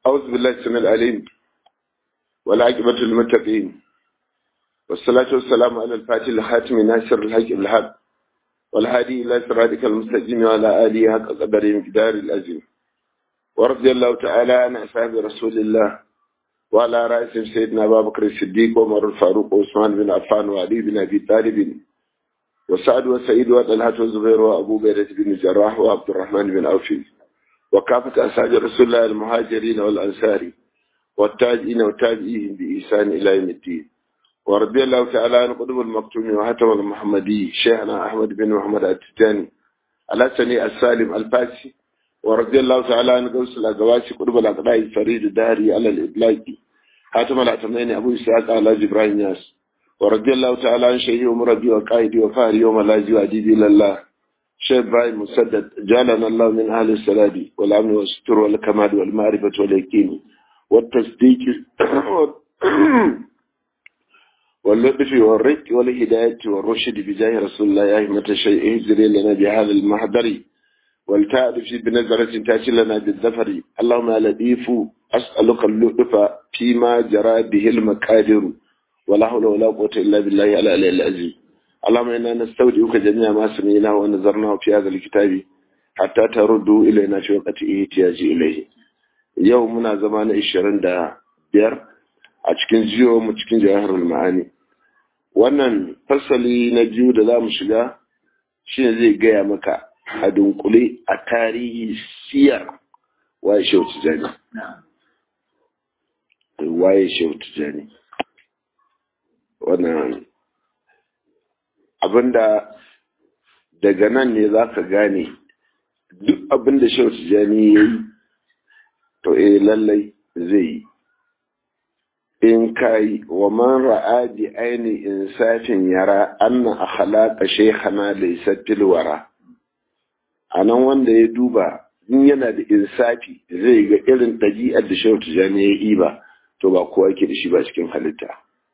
أعوذ بالله السميع العليم والعاقبة للمتقين والصلاة والسلام على الفاتح الخاتم ناصر الحق بالحق والهادي إلى صراطك المستقيم وعلى آله حق قدر مقدار العظيم ورضي الله تعالى عن أصحاب رسول الله وعلى رأسهم سيدنا أبا بكر الصديق وعمر الفاروق وعثمان بن عفان وعلي بن أبي طالب وسعد وسعيد وطلحة والزبير وأبو بيرة بن جراح وعبد الرحمن بن عوف وكافة أصحاب رسول الله المهاجرين والأنصار والتاجئين وتابعيهم بإحسان إلى يوم الدين ورضي الله تعالى عن قطب المكتوم وهتم المحمدي شيخنا أحمد بن محمد التجاني على سني السالم الفاسي ورضي الله تعالى عن قوس الأقواسي قطب الأقراء الفريد الداري على الإبلاغ هاتم العتمين أبو إسحاق على جبران ياس ورضي الله تعالى عن شيخي ومربي وقائدي وفاري يوم لاجي وعديدي لله شيخ إبراهيم مسدد جعلنا الله من أهل السلام والأمن والستر والكمال والمعرفة واليقين والتصديق واللطف والرق والهداية والرشد بجاه رسول الله يا همة الشيء اهزري لنا بهذا المحضر والتعرف بنظرة تأتي لنا بالظفر اللهم يا لطيف أسألك اللطف فيما جرى به المقادر ولا حول ولا قوة إلا بالله على العزيز اللهم إنا نستودعك جميع ما سمعناه ونظرناه في هذا الكتاب حتى تردوا إلينا في وقت احتياج إليه يومنا زمان الشرن دا بير a cikin jiyo mu cikin jawaharul ma'ani wannan fasali na biyu da za mu shiga shine zai gaya maka a dunkule a tarihi siyar waye shehu tijani waye shehu tijani wannan abinda daga nan ne za ka gane duk abinda shehu tijani ya yi to eh lallai zai yi in kai wa man ra'a bi aini insafin yara anna akhlaqa shaykhana laysa tilwara anan wanda ya duba in yana da insafi zai ga irin dabi'ar da shehu tijani ya yi ba to ba kowa yake da shi ba cikin halitta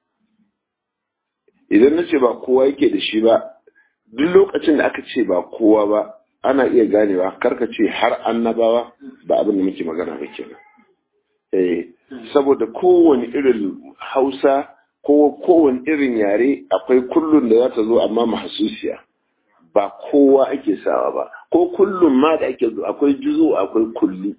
idan nace ba kowa yake da shi ba duk lokacin da aka ce ba kowa ba ana iya ganewa karka ce har annabawa ba abin da muke magana ba kenan eh saboda kowane irin hausa ko kowane irin yare akwai kullun da za ta zo amma mahasusiya ba kowa ake sawa ba ko kullum ma da ake zo akwai juzo akwai kulli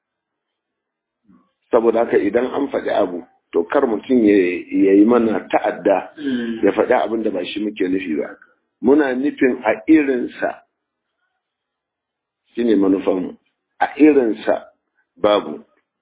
saboda haka idan an faɗi abu to kar mutum ya yi mana ta'adda ya faɗi abin da ba shi muke nufi ba muna nufin a irinsa shine manufanmu a irinsa babu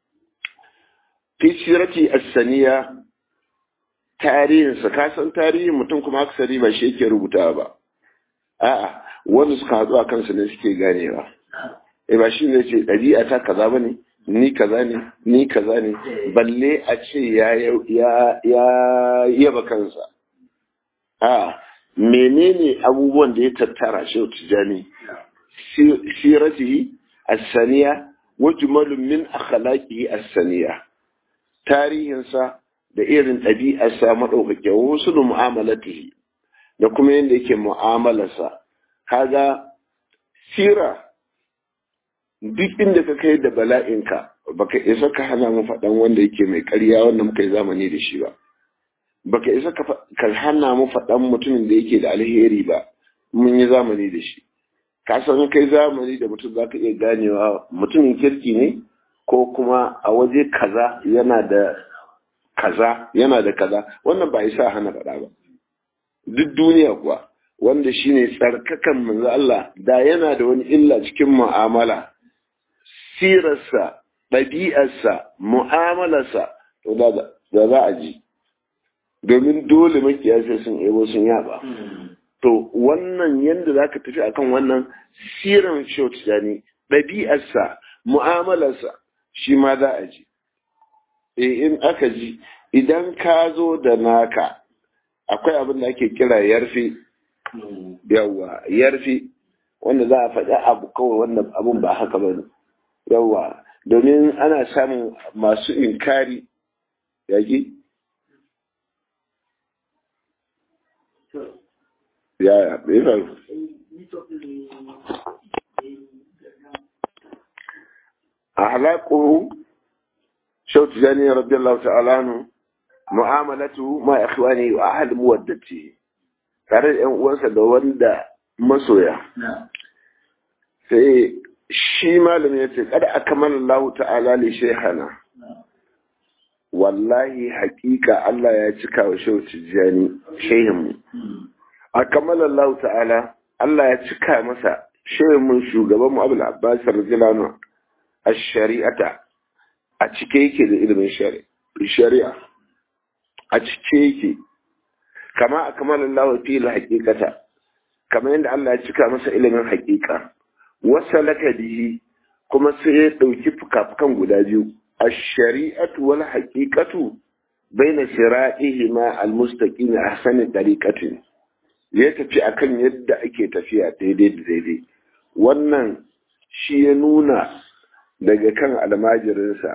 fi sirati as-saniya tarihinsa ka san tarihin mutum kuma aksari ba shi yake rubuta ba a'a wanda suka haɗu a kansa ne suke ganewa eh ba shi ne ce ɗabi'a ta kaza bane ni kaza ne ni kaza ne balle a ce ya ya ya yaba kansa a menene abubuwan da ya tattara shi tijani siratihi as-saniya wa jumalun min akhlaqihi as-saniya tarihinsa da irin ɗabi'arsa maɗaukake wasu da mu'amalatihi da kuma yadda yake mu'amalarsa kaga sira duk inda ka kai da bala'inka baka isa ka hana mu faɗan wanda yake mai ƙarya wanda muka yi zamani da shi ba baka isa ka hana mu faɗan mutumin da yake da alheri ba mun yi zamani da shi ka san kai zamani da mutum za ka iya ganewa mutumin kirki ne ko kuma a waje kaza yana da kaza yana da kaza wannan ba isa hana faɗa ba duk duniya kuwa wanda shine tsarkakan manzo Allah da yana da wani illa cikin mu'amala sirarsa ɗabi'arsa mu'amalarsa to da za a ji domin dole makiya sai sun ebo sun yaba to wannan yanda zaka tafi akan wannan siran shautijani ɗabi'arsa mu'amalarsa shi ma za a ji e in aka ji idan ka zo da naka akwai abin da ake kira yarfi yawa yarfi wanda za a faɗi abu kawai wannan abun ba haka ba ne yawa domin ana samun masu inkari yaƙi ya bai faru أخلاقه shau tijani radiyallahu ta'ala anhu mu'amalatu ma ikhwani wa ahli muwaddati tare da yan uwansa da wanda masoya sai shi malami ya ce kada akmala Allah ta'ala li shaykhana wallahi hakika Allah ya cika wa shau tijani shehin mu akmala Allah ta'ala Allah ya cika masa shehin mu shugaban mu Abdul Abbas radiyallahu anhu ash-shari'ata a cike yake da ilimin shari'a a cike yake kama a kamar Allah fi haƙiƙata kama yadda Allah ya cika masa ilimin haƙiƙa wasa laka bihi kuma sai ya ɗauki fuka-fukan guda biyu a shari'atu wal haƙiƙatu baina sira'ihi ma almustaqim ahsani tariqatin ya tafi akan yadda ake tafiya daidai da daidai wannan shi ya nuna daga kan almajirinsa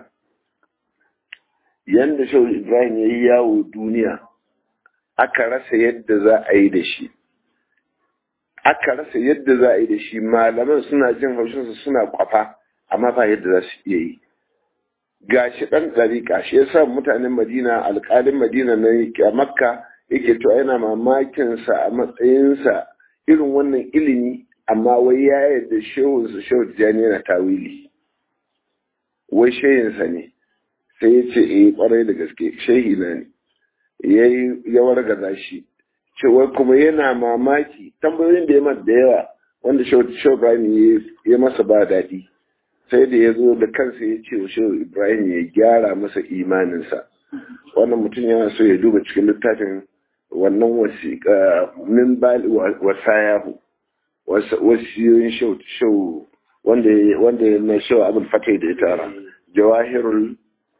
yadda shau ibrahim ya yi yawo duniya aka rasa yadda za a yi da shi aka rasa yadda za a yi da shi malaman suna jin haushinsa suna kwafa amma ba yadda za su iya yi ga shi ɗan ɗariƙa shi ya sa mutanen madina alƙalin madina na a makka yake to yana mamakinsa a matsayinsa irin wannan ilimi amma wai ya yarda shehunsa shehu tijjani yana tawili wai shehinsa ne sai ya ce eh kwarai da gaske shehi na ne ya ya wargaza shi cewa kuma yana mamaki tambayoyin da ya mata da yawa wanda shehu ibrahim ya masa ba daɗi sai da ya zo da kansa ya ce wa shehu ibrahim ya gyara masa imaninsa wannan mutum yana so ya duba cikin littafin wannan wasiƙa min wasayahu wasiyoyin shehu wanda wanda na shehu abin fatai da ya tara jawahirul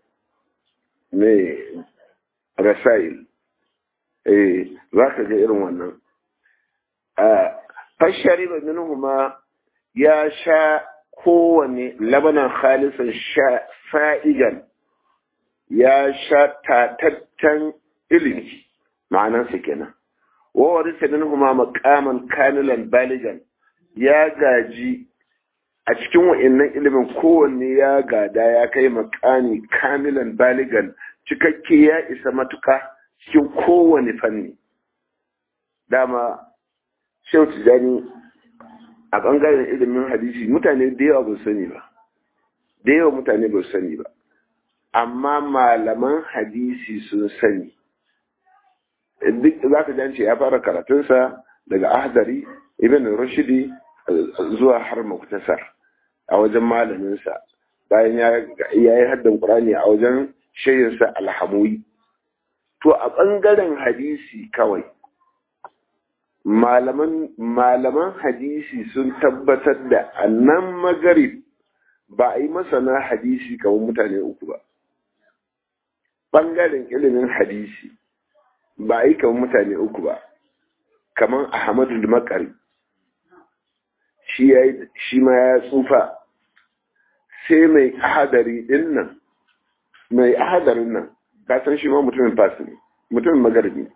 mai rasail eh za ka ga irin wannan fashari ba minhuma ya sha kowane labanan khalisan fa'igan ya sha tatattan ilimi ma'anansa kenan wawar minhuma makaman kamilan baligan ya gaji a cikin wa'annan ilimin kowanne ya gada ya kai makami kamilan baligan cikakke ya isa matuka cikin kowane fanni dama shehu tijani a ɓangaren ilimin hadisi mutane da yawa ba sani ba da yawa mutane ba sani ba amma malaman hadisi sun sani duk za ka jance ya fara karatunsa daga ahdari ibn rashidi zuwa har muktasar a wajen malaminsa bayan ya yi haddan ƙurani a wajen shayinsa alhamuyi to a ɓangaren hadisi kawai malaman malaman hadisi sun tabbatar da annan magarib ba a yi masana hadisi kamar mutane uku ba ɓangaren ilimin hadisi ba a yi kamar mutane uku ba kamar ahmadu makari shi ma ya tsufa sai mai ahadari din nan mai ahadarin nan kasan shi ma mutumin fasi ne mutumin magarbi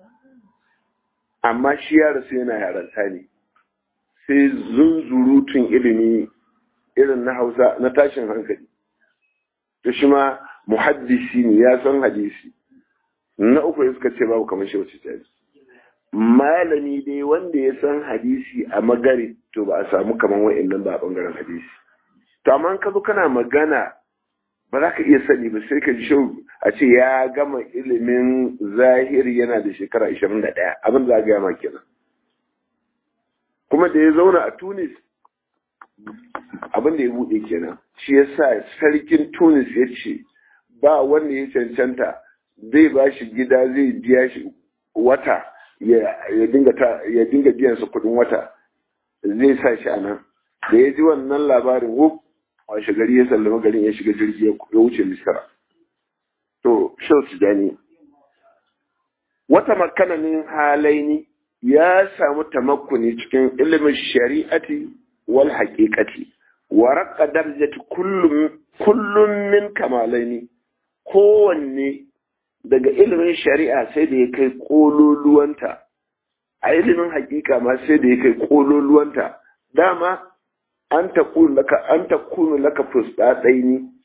amma shi ya rasu yana yaranta ne sai zunzurutun ilimi irin na hausa na tashin hankali to shi ma muhaddisi ne ya san hadisi na uku ya suka ce babu kamar shi wacce ta malami dai wanda ya san hadisi a magari to ba a samu kamar wa'annan ba a bangaren hadisi to amma ka zo kana magana ba za ka iya sani ba sai ka ji shau a ce ya gama ilimin zahiri yana da shekara 21 abin da ga ma kenan kuma da ya zauna a tunis abin da ya buɗe kenan shi ya sa sarkin tunis ya ce ba wanda ya cancanta zai ba shi gida zai biya shi wata ya dinga biyan su kuɗin wata zai sa shi a nan da ya ji wannan labarin wuf washe gari ya sallama garin ya shiga jirgi ya wuce misira to shau su gani wata makananin halaini ya samu tamakkuni cikin ilimin shari'ati wal haqiqati wa raqqa darajati kullum kullum min kamalaini kowanne daga ilimin shari'a sai da ya kai kololuwanta a ilimin hakika ma sai da ya kai kololuwanta dama an ta kunu laka an ta kunu laka fusɗaɗaini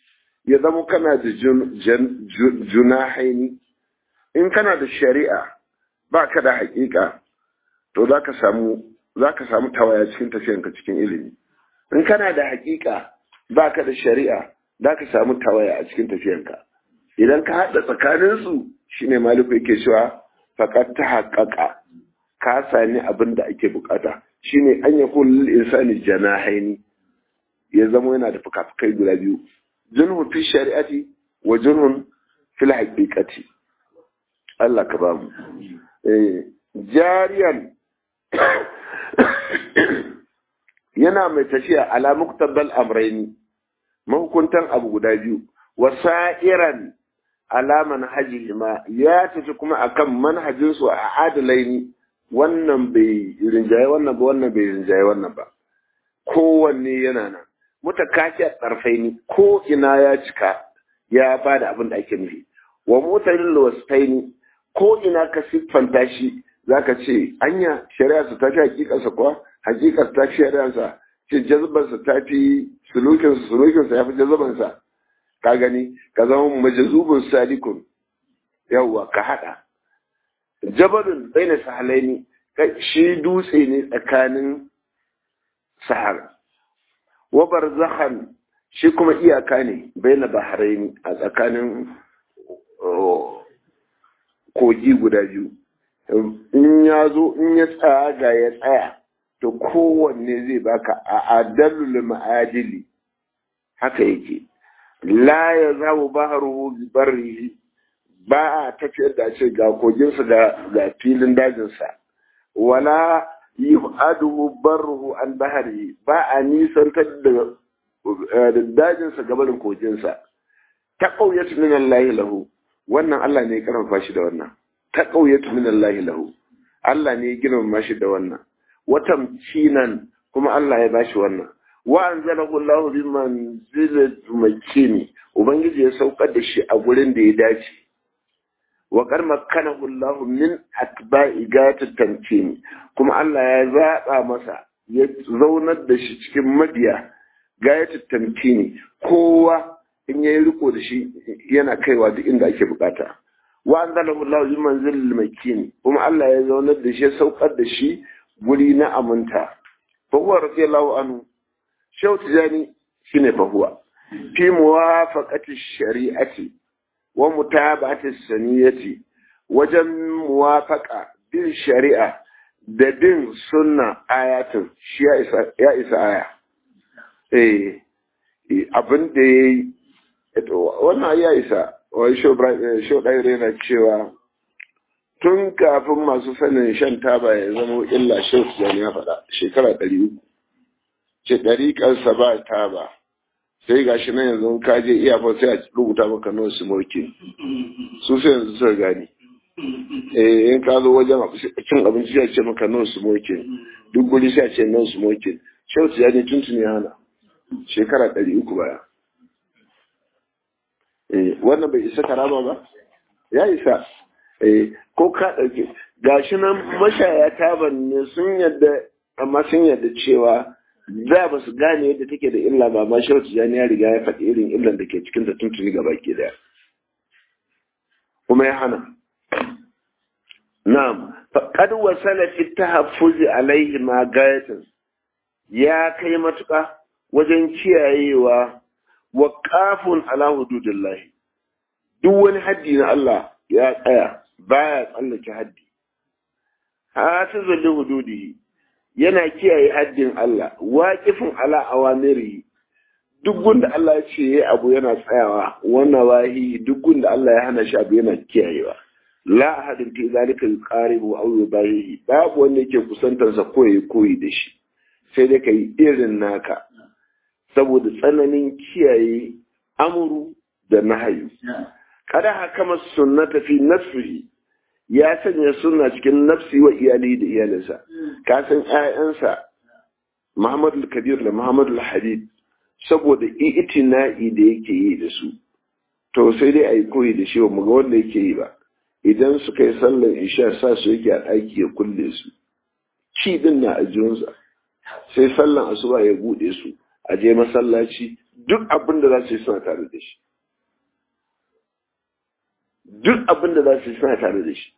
ya zama kana da junahaini in kana da shari'a ba ka da haƙiƙa to za ka samu za ka samu tawaya cikin tafiyanka cikin ilimi in kana da haƙiƙa ba ka da shari'a za ka samu tawaya a cikin tafiyanka idan ka haɗa tsakaninsu shine maliku yake cewa faƙar ta haƙaƙa ka sami abin da ake bukata shine an ya lil insani janahaini ya zama yana da fuka-fukai guda biyu junhun fi shari'ati wa junhun fil haqiqati Allah ka ba mu jariyan yana mai tafiya ala muktabal amraini mahukuntan abu guda biyu wasa'iran ala manhajihima ya tafi kuma akan manhajinsu a adalaini wannan bai rinjaye wannan ba wannan bai rinjaye wannan ba kowanne yana nan mutakashi a tsarfaini ko ina ya cika ya ba da abin da ake nufi wa mutalin wasfaini ko ina ka siffanta shi zaka ce anya shari'a su ta fi hakikarsa kuwa hakikar ta fi shari'arsa ce jazbarsa ta fi sulukinsa sulukinsa ya fi jazabansa ka gani ka zama majazubun salikun yawwa ka hada jabalun baina sahalaini shi dutse ne tsakanin sahara wa barzakhan shi kuma iyaka ne baina bahraini a tsakanin kogi guda biyu in ya zo in ya tsaya ga ya tsaya to kowanne zai baka a adalul ma'adili haka yake la ya zamu baharuhu bi barrihi ba a tafiyar da ce ga koginsa da ga filin dajinsa wala yu'aduhu barruhu an bahari ba a nisantar da dajinsa gabanin koginsa ta ƙauyatu min Allah lahu wannan Allah ne ya karfafa shi da wannan ta ƙauyatu min Allah lahu Allah ne ya girmama shi da wannan watan cinan kuma Allah ya bashi wannan wa anzalahu Allah bi manzilati makini ubangiji ya saukar da shi a gurin da ya dace wa qad makkanahu Allah min atba'i gatat tamkini kuma Allah ya zaba masa ya zaunar da shi cikin mabiya gayatat tamkini kowa in yayi riko da shi yana kaiwa duk inda ake bukata wa anzalahu Allah bi manzilil makini kuma Allah ya zaunar da shi ya saukar da shi guri na aminta fa huwa radiyallahu anhu shau tijani shine fa huwa fi muwafaqati shari'ati wa mutaba'ati saniyati wajen muwafaqa bin shari'a da bin sunna ayatin shi ya isa ya isa aya eh abin da yayi wannan ya isa wai shau shau dai yana cewa tun kafin masu sanin shan taba ya zama illa shau tijani ya faɗa shekara ɗari uku ce ɗariƙarsa ba ta ba sai ga shi nan yanzu ka je iyafar sai a rubuta maka no smoking su sai yanzu suka gani eh in ka zo wajen cin abinci sai a ce maka no smoking duk guri sai a ce no smoking shau ya ne tuntuni hana shekara ɗari uku baya eh wannan bai isa karama ba ya isa eh ko ka ɗauke gashi nan mashaya taban ne sun yadda amma sun yadda cewa da ba su gane yadda take da illa ba ma shehu tijani ya riga ya faɗi irin illan da ke cikin ta tuntuni gaba ke daya kuma ya hana na'am faqad wasala fi tahaffuzi alaihi ma gayatan ya kai matuƙa wajen kiyayewa wa qafun ala hududillah duk wani haddi na Allah ya tsaya baya tsallake haddi hasizul li hududihi yana kiyaye haddin Allah waƙifin ala awamiri duk gunda Allah ya ce yayi abu yana tsayawa wannan wahi duk gunda Allah ya hana shi abu yana kiyayewa la ahadin fi zalika yuqaribu aw yubahi babu wanda yake kusantar sa ko yayi koyi da shi sai dai kai irin naka saboda tsananin kiyaye amuru da nahayu kada hakama sunnata fi nafsihi ya sanya suna cikin nafsi wa iyali da iyalinsa ka san ƴaƴansa Muhammadu Kabir da Muhammadu Hadid saboda itina'i da yake yi da su to sai dai ayi koyi da shi ba mu ga wanda yake yi ba idan suka yi sallar isha sa su yake a ɗaki ya kulle su ci din na ajiyunsa sai sallar asuba ya buɗe su a je masallaci duk abin da za su yi suna tare da shi duk abin da za su yi suna tare da shi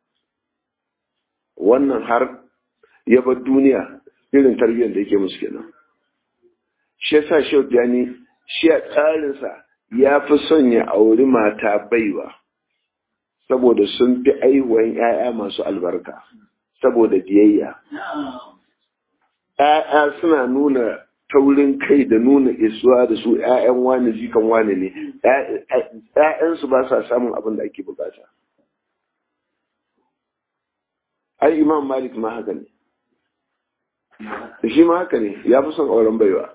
wannan har ya bar duniya irin tarbiyyar da yake musu kenan shi yasa shi yani shi a tsarinsa ya fi son ya auri mata baiwa saboda sun fi aihuwan 'ya'ya masu albarka saboda biyayya ‘ya'ya suna nuna taurin kai da nuna isuwa da su ‘ya'yan wani jikan wani ne ‘ya'yansu ba sa samun abin da ake bukata ai imam malik ma haka ne shi ma haka ne ya fi son auren baiwa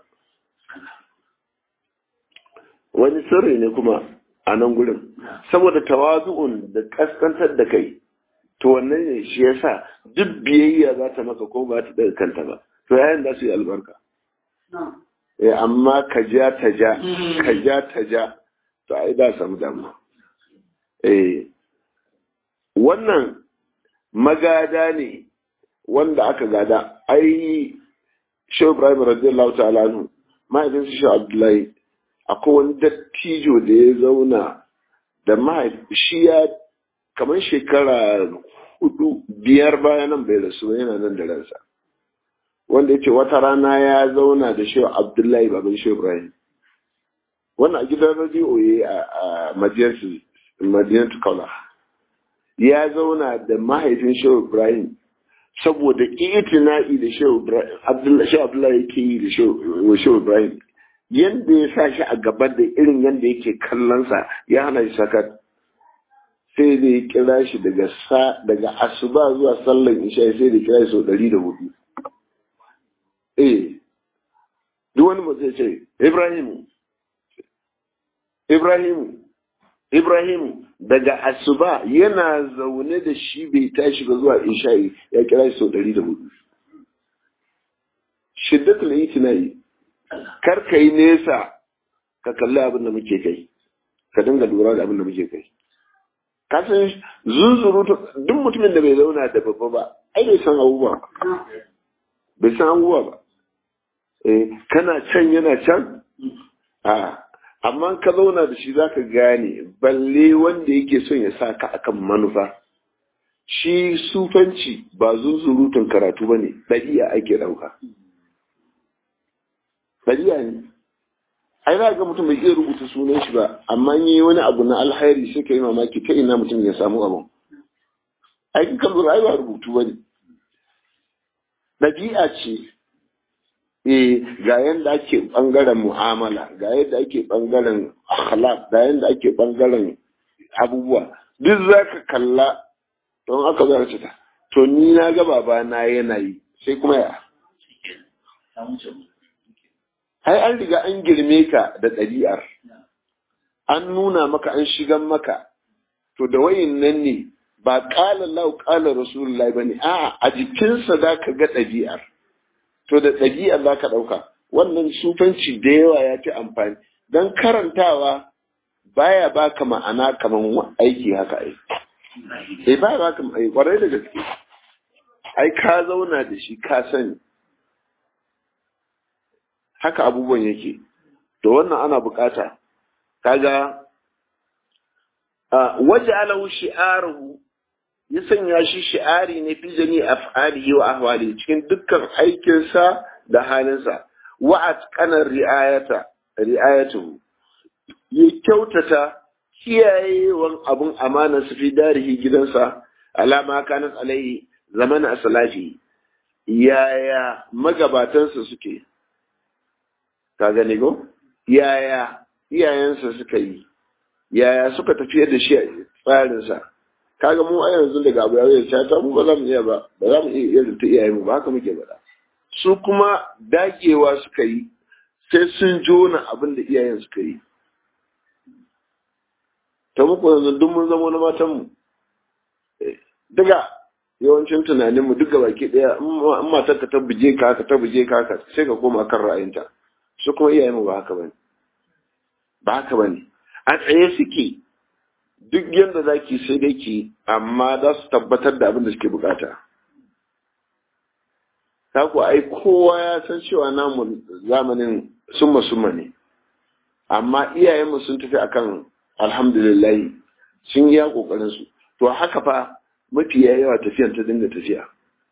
wani sirri ne kuma a nan gurin saboda tawazu'un da kaskantar da kai to wannan ne shi yasa duk biyayya za ta maka ko ba ta daga kanta ba to yayin da su yi albarka eh amma ka ja ta ja ka ja ta ja to ai da samu damuwa eh wannan magada ne wanda aka gada ai shehu ibrahim radiyallahu ta'ala anhu mahaifin su shehu abdullahi akwai wani dattijo da ya zauna da mahaifi shi ya kamar shekara hudu biyar bayan nan bai rasu yana nan da ransa wanda ya ce wata rana ya zauna da shehu abdullahi baban shehu ibrahim wannan a gidan radiyo ya a madinatu kaula ya zauna da mahaifin shehu ibrahim saboda itina'i da shehu abdullahi yake yi da shehu ibrahim yadda ya sa shi a gaba da irin yadda yake kallonsa ya hana shi sakat sai da ya kira shi daga sa daga asuba zuwa sallan isha sai da kira shi sau ɗari da hudu eh duk wani mutum ce ibrahimu ibrahimu ibrahimu daga asuba yana zaune da shi bai tashi ba zuwa isha'i ya kira shi sau ɗari da hudu shiddatul itina'i kar ka yi nesa ka kalli abin da muke kai ka dinga lura da abin da muke kai ka san zunzuru duk mutumin da bai zauna da babba ba ai bai san abubuwa ba bai san abubuwa ba eh kana can yana can a amma ka zauna da shi zaka gane balle wanda yake son ya sa ka akan manufa shi sufanci ba zunzurutun karatu ba ne ɗabi'a ake ɗauka ɗabi'a ne ai za ga mutum bai iya rubuta sunan shi ba amma yi wani abu na alhairi sai ka yi mamaki ta ina mutum ya samu abin ai kan lura ai ba rubutu ba ne ɗabi'a ce eh ga yadda ake ɓangaren mu'amala ga yadda ake ɓangaren akhlaq ga yadda ake ɓangaren abubuwa duk za ka kalla don aka zara ta to ni na ga baba na yana yi sai kuma ya ai an riga an girme ka da ɗabi'ar an nuna maka an shigan maka to da wayin nan ne ba ƙala lau ƙala rasulullahi ba ne a a jikinsa za ka ga ɗabi'ar to da ɗabi'ar za ka ɗauka wannan sufanci da yawa ya fi amfani don karantawa baya baka ma'ana kamar aiki haka ai eh baya baka ai kwarai da gaske ai ka zauna da shi ka sani haka abubuwan yake to wannan ana bukata kaga waje alahu shi'aruhu ya sanya shi shi'ari ne fi jami af'alihi wa ahwali cikin dukkan aikinsa da halinsa wa atqana ri'ayata ri'ayatuhu ya kyautata kiyayewan abun amana su fi darihi gidansa alama kanat alaihi zaman asalafi yaya magabatansa suke ka gane go yaya iyayensa suka yi yaya suka tafiyar da shi a tsarinsa kaga mu a yanzu daga abu ya ta ta mu ba za mu iya ba ba za mu iya irin ta iyayen mu ba haka muke faɗa su kuma dagewa suka yi sai sun jona abin da iyayen suka yi ta muku yanzu duk mun zama na matan mu daga yawancin tunanin mu duka baki daya in matar ka ta buje ka ka ta buje ka ka sai ka koma kan ra'ayinta su kuma iyayen mu ba haka bane ba haka bane a tsaye suke duk yadda za ki sai dai ki amma za su tabbatar da abin da suke bukata ta ku ai kowa ya san cewa namu zamanin summa summa ne amma iyayenmu sun tafi akan alhamdulillahi sun yi kokarin su to haka fa mafiya yawa tafiyan ta dinga tafiya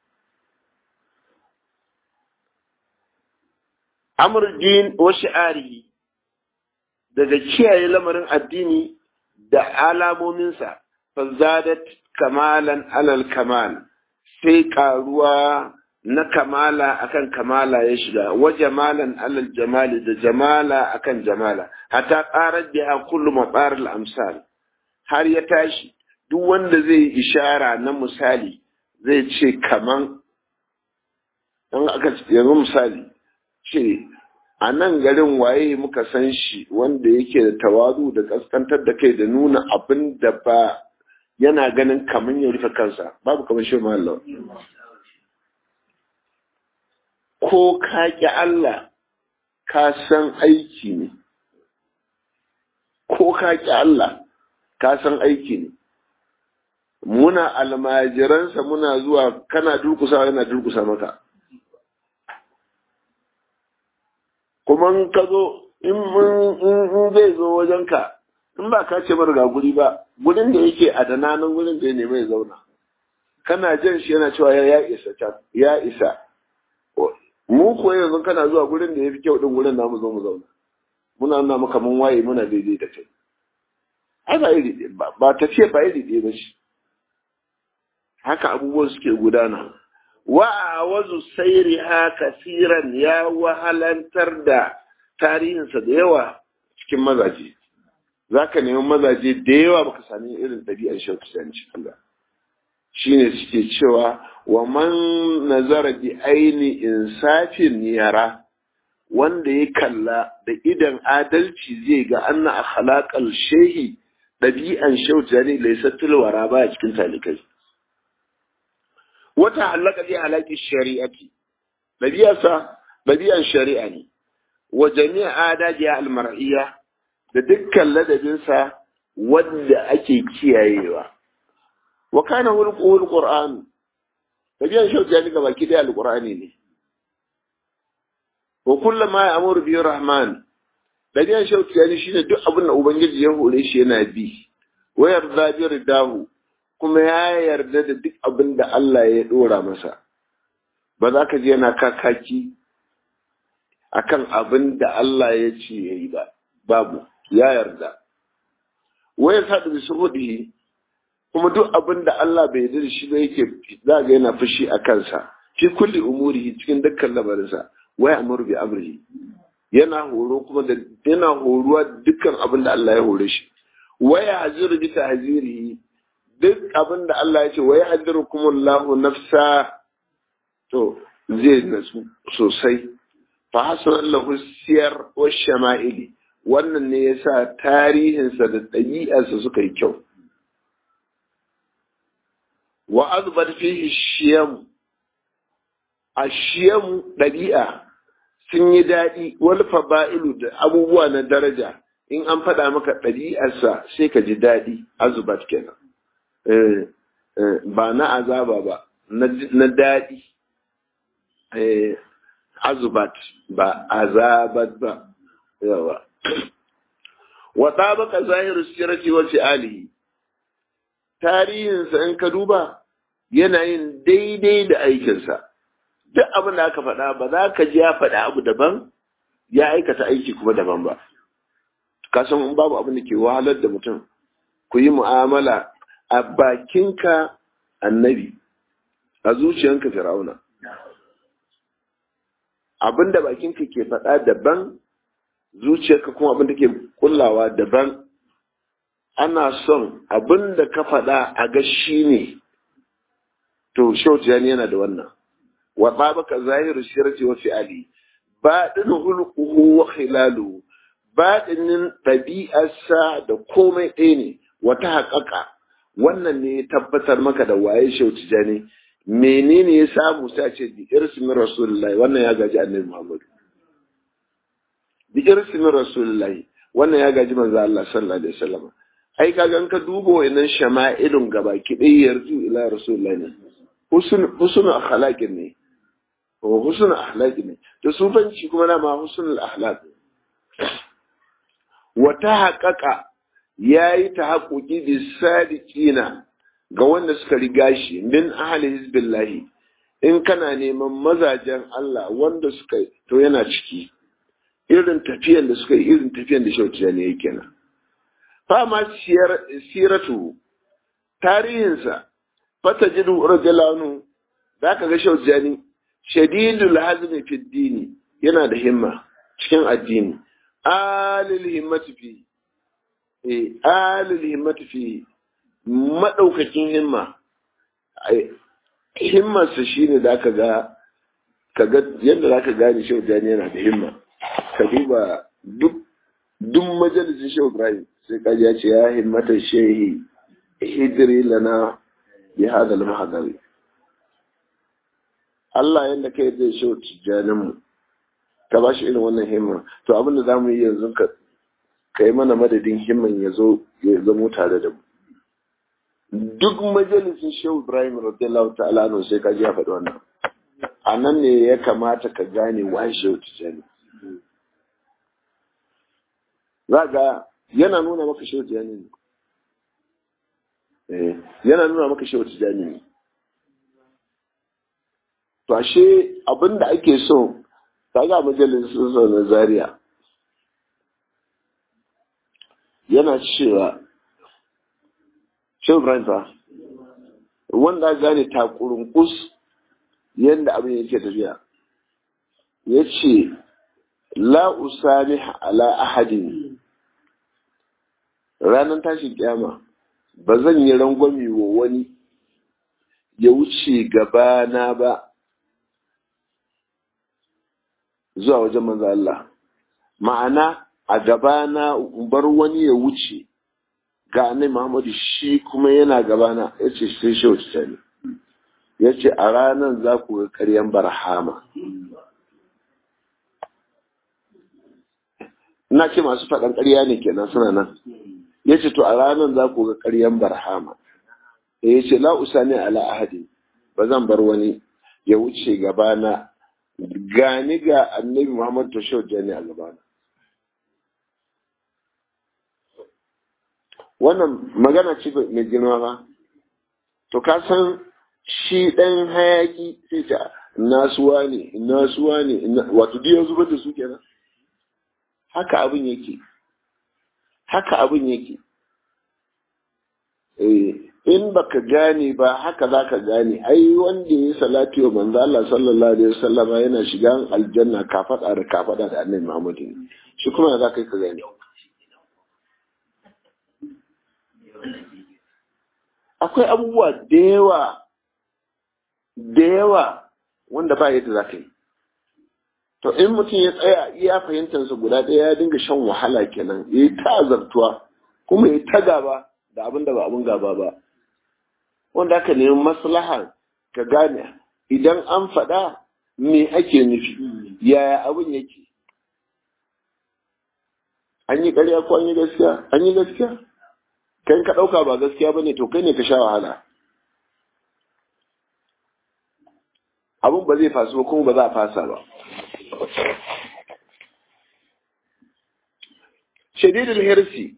amurdin wa shi'arihi daga kiyaye lamarin addini da alamominsa fazadat kamalan alal kamal sai karuwa na kamala akan kamala ya shiga wa jamalan alal jamali da jamala akan jamala hatta qarar biha kullu matar al amsal har ya tashi duk wanda zai ishara na misali zai ce kaman dan aka yanzu misali ce a nan garin waye muka san shi wanda yake da tawazu da kaskantar da kai da nuna abin da ba yana ganin kaman ya rufe kansa babu kamar shi Allah ko ka ƙi Allah ka san aiki ne ko ka ƙi Allah ka san aiki ne muna almajiransa muna zuwa kana durkusa yana durkusa maka kuma in ka zo in zai zo wajenka in ba ka ce mara ga guri ba gurin da yake a dananan gurin da ya nemi ya zauna kana jan shi yana cewa ya isa ya isa mu ko yanzu kana zuwa gurin da ya fi kyau din gurin namu zo mu zauna muna nuna maka mun waye muna daidai da kai ai ba iri ba tafiya ba iri ɗaya ba shi haka abubuwan suke gudana wa a wazu sairiha kasiran ya wahalantar da tarihinsa da yawa cikin mazaje za ka nemi mazaje da yawa baka sami irin ɗabi'ar shauki cikin ba shine suke cewa wa man nazara bi aini insafin yara wanda ya kalla da idan adalci zai ga anna akhlaqal shehi dabi'an shautani laysa tilwara ba cikin talikai wata halaka bi halaki shari'ati dabi'arsa dabi'an shari'a ne wa jami'a adajiya almar'iyya da dukkan ladabinsa wanda ake kiyayewa wa kana hulquhu alquran tabiyan shauki ya ga baki daya alqurani ne wa kullama ya'muru bi rahman tabiyan shauki ya shine duk abin da ubangiji ya hore shi yana bi wa yarda bi ridahu kuma ya yarda da duk abin da Allah ya dora masa ba za ka je yana kakaki akan abin da Allah ya ce yayi ba babu ya yarda wa yasadu bi suhudihi kuma duk abin da Allah bai yarda da shi ba yake za ga yana fushi a kansa fi kulli umurihi cikin dukkan lamarinsa wai amuru bi amrihi yana horo kuma da yana horuwa dukkan abin da Allah ya hore shi wai haziru bi tahzirihi duk abin da Allah ya ce wai hadirukumullahu nafsa to zai nasu sosai fa hasan lahu siyar wa shama'ili wannan ne yasa tarihinsa da ɗabi'arsa suka yi kyau wa azbar fihi shiyam a shiyam ɗabi'a sun yi daɗi wal faba'ilu da abubuwa na daraja in an faɗa maka ɗabi'arsa sai ka ji daɗi azubat kenan ba na azaba ba na daɗi azubat ba azabat ba yawa wa tabaka zahiru sirati wa fi'alihi tarihinsa in ka duba yana yin daidai da aikinsa duk abin da aka faɗa ba za ka ji ya faɗa abu daban ya aikata aiki kuma daban ba ka san in babu abin da ke wahalar da mutum ku yi mu'amala a bakinka annabi a zuciyanka fir'auna abin da bakinka ke faɗa daban zuciyarka kuma abin da ke kullawa daban ana son abin da ka faɗa a ga shi ne to shautiyani yana da wannan wa babaka zahiru shirati wa fi'ali baɗin hulquhu wa khilalu baɗinin ɗabi'arsa da komai ɗaya ne wata haƙaƙa wannan ne ya tabbatar maka da waye shautiyani menene ya samu sai ce bi irsimin rasulullahi wannan ya gaji annabi muhammadu bi irsimin rasulullahi wannan ya gaji manzo Allah sallallahu alaihi wasallam ai kaga ka duba wayannan shama'ilun gabaki ɗaya yarju ila rasulullahi ne husnul akhlaqin ne ko husnul akhlaqin ne to sufanci kuma na ma husnul akhlaq wata haƙaƙa ya yi ta haƙoƙi da sadiƙina ga wanda suka riga shi min ahli hizbillahi in kana neman mazajen Allah wanda suka to yana ciki irin tafiyan da suka yi irin tafiyan da shauciya ne yake nan fama siratu tarihinsa fata jidu rajalanu za ka ga shaujani shadidul hazmi fi dini yana da himma cikin addini alil himmati fi eh alil himmati fi madaukakin himma himmarsa shine da ka ga kaga yadda za ka gane shaujani yana da himma ka duba duk duk majalisin shehu ibrahim sai kaji ya ce ya himmata shehi hijiri lana bi hada al Allah yadda kai zai shehu tijjanin mu ka ba shi irin wannan himma to abin da zamu yi yanzu ka kai mana madadin himman ya zo ya zamo tare da mu duk majalisin shehu ibrahim radiyallahu ta'ala anhu sai kaji ya faɗi wannan a nan ne ya kamata ka gane wa shehu tijjani za ga yana nuna maka shehu tijjani ne yana nuna maka shehu tijjani ne to ashe abin da ake so ka ga majalisun sau na zaria yana cewa shehu ibrahim fa wanda gane takurin kus yadda abin yake tafiya ya ce la usamih ala ahadin ranar tashin kyama ba zan yi rangwami wa wani ya wuce gabana ba zuwa wajen manzo Allah ma'ana a gabana bar wani ya wuce ga annabi Muhammadu shi kuma yana gabana yace sai shi wuce ne yace a ranar za ku ga ƙaryan barhama ina ce masu faɗan ƙarya ne kenan suna nan ya ce to a ranar za ku ga ƙaryan barhama ya ce la usani ala ahadi ba zan bar wani ya wuce gabana gani ga annabi muhammad tashau jani a gabana wannan magana ce mai girma ba to ka san shi ɗan hayaki sai ta nasuwa ne nasuwa ne wato duk zubar da su kenan haka abin yake haka abin yake in baka gane ba haka za ka gane ai wanda ya salati wa manzo Allah sallallahu alaihi wasallama yana shiga aljanna kafada da kafada da annabi Muhammad shi kuma za ka ka gane akwai abubuwa da yawa da yawa wanda ba yadda za ka yi to in mutum ya tsaya iya fahimtarsa guda ɗaya ya dinga shan wahala kenan ya yi ta azartuwa kuma ya ta gaba da abin da ba abin gaba ba wanda aka nemi maslaha ka gane idan an faɗa me ake nufi yaya abin yake an yi ƙarya ko an yi gaskiya an yi gaskiya kai ka ɗauka ba gaskiya ba ne to kai ne ka sha wahala abin ba zai fasu ba kuma ba za a fasa ba shadidul hirsi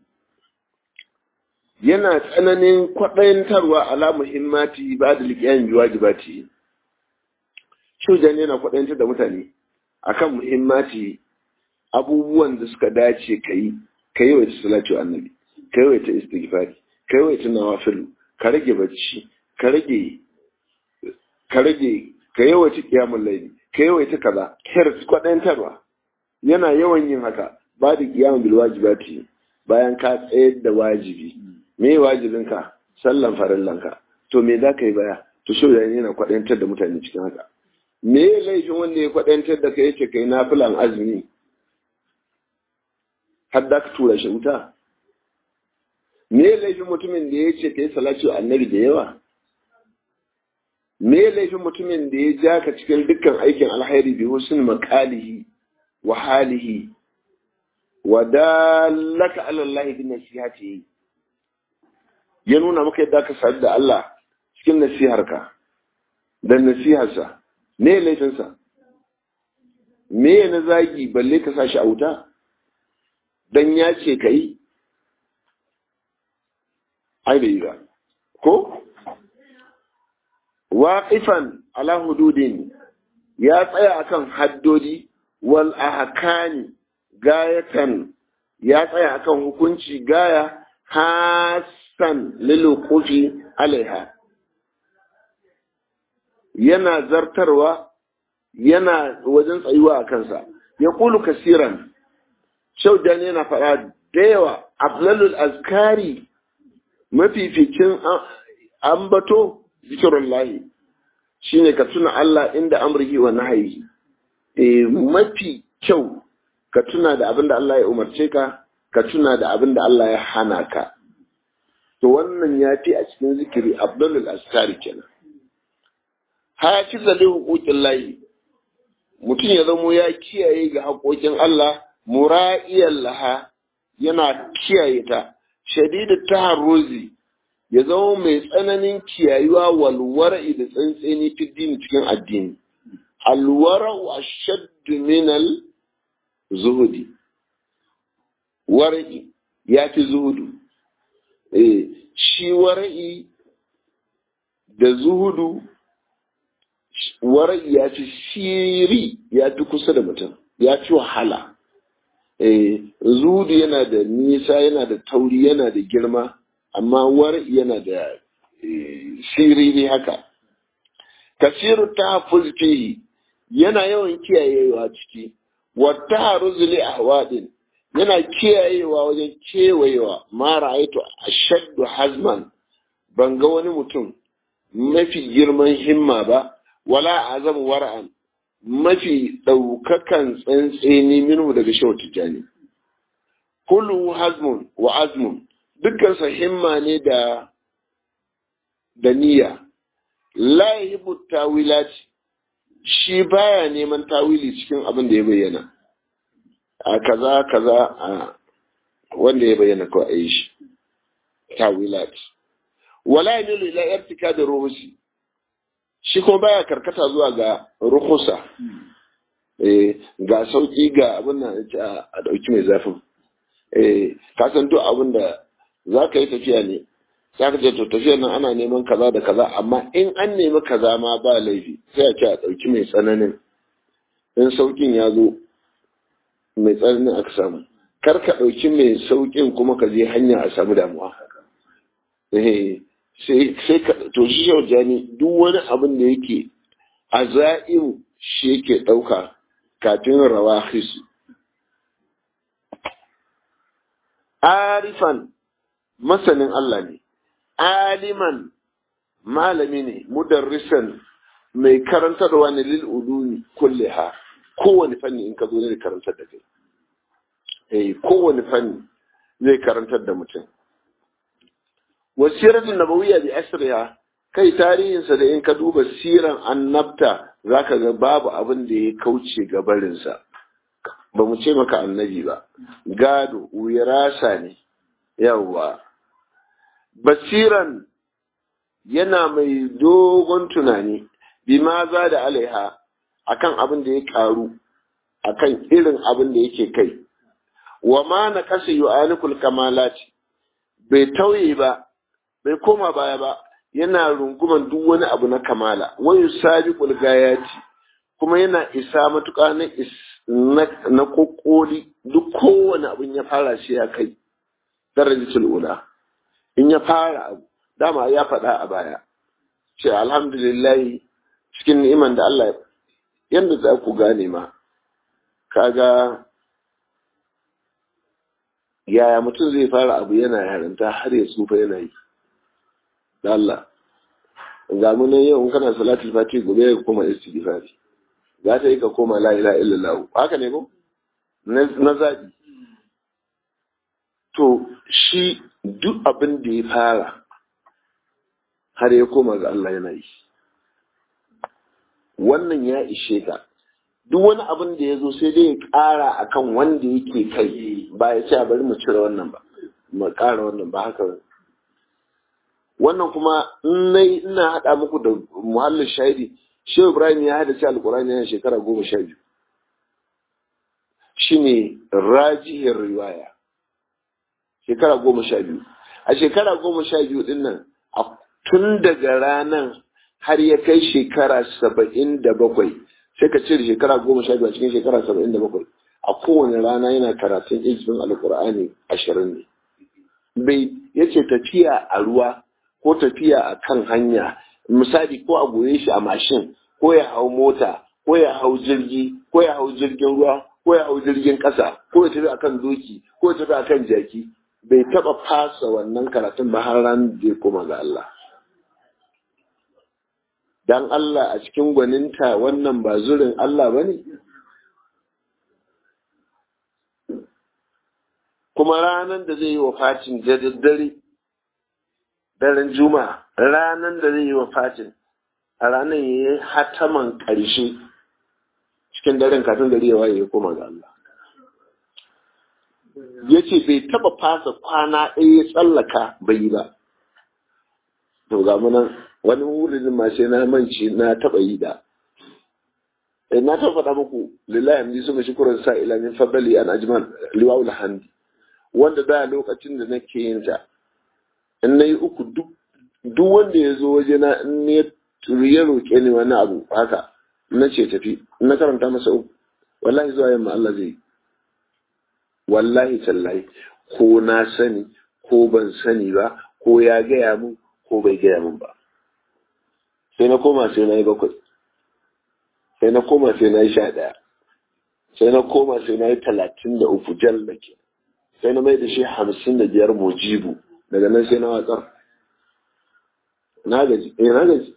yana tsananin kwaɗayantarwa ala muhimmati ba da liƙiyan biwajibati shujan yana kwaɗayantar da mutane akan muhimmati abubuwan da suka dace ka yi ka yi waita salatu annabi ka yi waita istighfari ka yi waita nawafilu ka rage bacci ka rage ka rage ka yi waita qiyamul layli ka yi waita kaza hirs kwaɗayantarwa yana yawan yin haka ba da qiyamul bil wajibati bayan ka tsayar da wajibi me wajibinka sallan farillanka to me za ka yi baya to shi da yana kwaɗantar da mutane cikin haka me laifin wanda ya kwaɗantar da ka yace kai nafilan azumi har da ka tura shi wuta me laifin mutumin da ya ce ka yi salatu annabi da yawa me laifin mutumin da ya ja ka cikin dukkan aikin alhairi bi husn maqalihi wa halihi wa dallaka ala Allah bi nasihatihi ya nuna maka yadda ka sadu da Allah cikin nasiharka da nasiharsa me laifinsa me na zagi balle ka sa shi a wuta dan ya ce ka yi ai bai ba ko waqifan ala hududin ya tsaya akan haddodi wal ahkani gayatan ya tsaya akan hukunci gaya hasan liluqufi alaiha yana zartarwa yana wajen tsayuwa a kansa ya kulu kasiran shaudan yana faɗa da yawa aflalul azkari mafificin ambato zikirun lahi shine ka tuna Allah inda amrihi wa nahayi e mafi kyau ka tuna da abin da Allah ya umarce ka ka tuna da abin da Allah ya hana ka to wannan ya fi a cikin zikiri aflalul azkari kenan hafiza li huquqin lahi mutum ya zamo ya kiyaye ga haƙoƙin Allah mura'iyan laha yana kiyaye ta shadidu taharruzi ya zama mai tsananin kiyayuwa walwara'i da tsantseni fiddini cikin addini alwara'u ashaddu minal zuhudi wara'i ya fi zuhudu eh shi wara'i da zuhudu warai ya fi shiri ya fi kusa da mutum ya fi wahala zuhudu yana da nisa yana da tauri yana da girma amma warai yana da siriri haka kasiru ta fihi yana yawan kiyayewa ciki wata haruzuli ahwadin yana kiyayewa wajen kewayewa mara aito a shaddu hazman ban ga wani mutum mafi girman himma ba wala azam wara'an mafi ɗaukakan tsantseni minhu daga shawar tijjani kullu hazmun wa azmun dukkansa himma ne da da niyya la yuhibbu tawilat shi baya neman tawili cikin abin da ya bayyana a kaza kaza a wanda ya bayyana ko a yi shi tawilat wala yamilu ila irtika da ruhusi shi kuma baya karkata zuwa ga rukusa ga sauki ga abin nan a dauki mai zafin ka san duk abin da za ka yi tafiya ne za ka ce to tafiyar nan ana neman kaza da kaza amma in an nemi kaza ma ba laifi sai a ce a dauki mai tsananin in saukin ya zo mai tsananin aka samu kar ka dauki mai saukin kuma ka je hanya a samu damuwa sai ka to shi shaujani duk wani abin da yake a za'in shi yake ɗauka kafin rawa hisu arifan masanin Allah ne aliman malami ne mudarrisan mai karantarwa ne lil ulumi kulliha kowane fanni in ka zo ne karantar da kai eh kowane fanni zai karantar da mutum wasiratun nabawiyya bi asriha kai tarihinsa da in ka duba siran annabta zaka ga babu abin da ya kauce ga barinsa ba mu ce maka annabi ba gado wirasa ne yawwa basiran yana mai dogon tunani bima za da alaiha akan abin da ya karu akan irin abin da yake kai wa ma na kasa yu'anikul kamalati bai tauye ba bai koma baya ba yana runguman duk wani abu na kamala wayu sabiqul gayati kuma yana isa matuƙa na na kokoli duk kowane abin ya fara shi ya kai darajatul ula in ya fara abu dama ya faɗa a baya ce alhamdulillah cikin ni'iman da Allah yanda za ku gane ma kaga yaya mutum zai fara abu yana yarinta har ya tsufa yana yi da Allah ga mu nan yau kana salatul fati gobe ka koma istighfari za ta yi ka koma la ilaha illallah haka ne ko na zabi to shi duk abin da ya fara har ya koma ga Allah yana yi wannan ya ishe ka duk wani abin da ya zo sai dai ya ƙara akan wanda yake kai ba ya ce bari mu cire wannan ba mu ƙara wannan ba haka ba wannan kuma in ina haɗa muku da muhallin shahidi shehu ibrahim ya hada ce alƙur'ani yana shekara goma sha biyu shine rajihar riwaya shekara goma sha biyu a shekara goma sha biyu din nan tun daga ranar har ya kai shekara saba'in da bakwai sai ka cire shekara goma sha biyu a cikin shekara saba'in da bakwai a kowane rana yana karatun izinin alkur'ani ashirin ne bai yace tafiya a ruwa ko tafiya a kan hanya misali ko a goye shi a mashin ko ya hau mota ko ya hau jirgi ko ya hau jirgin ruwa ko ya hau jirgin ƙasa ko ya tafi akan doki ko ya tafi akan jaki bai taɓa fasa wannan karatun ba har ran da ya koma ga Allah dan Allah a cikin gwaninta wannan ba zurin Allah ba ne kuma ranar da zai yi wa fatin da daddare daren juma'a ranar da zai yi wa fatin a ranar ya yi hataman ƙarshe cikin daren kafin gari ya waye ya koma ga Allah ya ce bai taba fasa kwana ɗaya ya tsallaka bai yi ba to ga munan wani wurin ma sai na manci na taba yi da na ta faɗa muku lillahi amdi su mashi kuran sa ila min fadali an ajmal liwaul handi wanda da lokacin da nake yin ta in nayi uku duk duk wanda ya zo waje na in ne ya roƙe ni wani abu haka na ce tafi na karanta masa uku wallahi zuwa yamma Allah zai wallahi tallahi ko na sani ko ban sani ba ko ya gaya mun ko bai gaya mun ba sai na koma sai na yi bakwai sai na koma sai na yi sha ɗaya sai na koma sai na yi talatin da uku jal da ke sai na mai da shi hamsin da biyar mujibu daga nan sai na watsar na gaji eh na gaji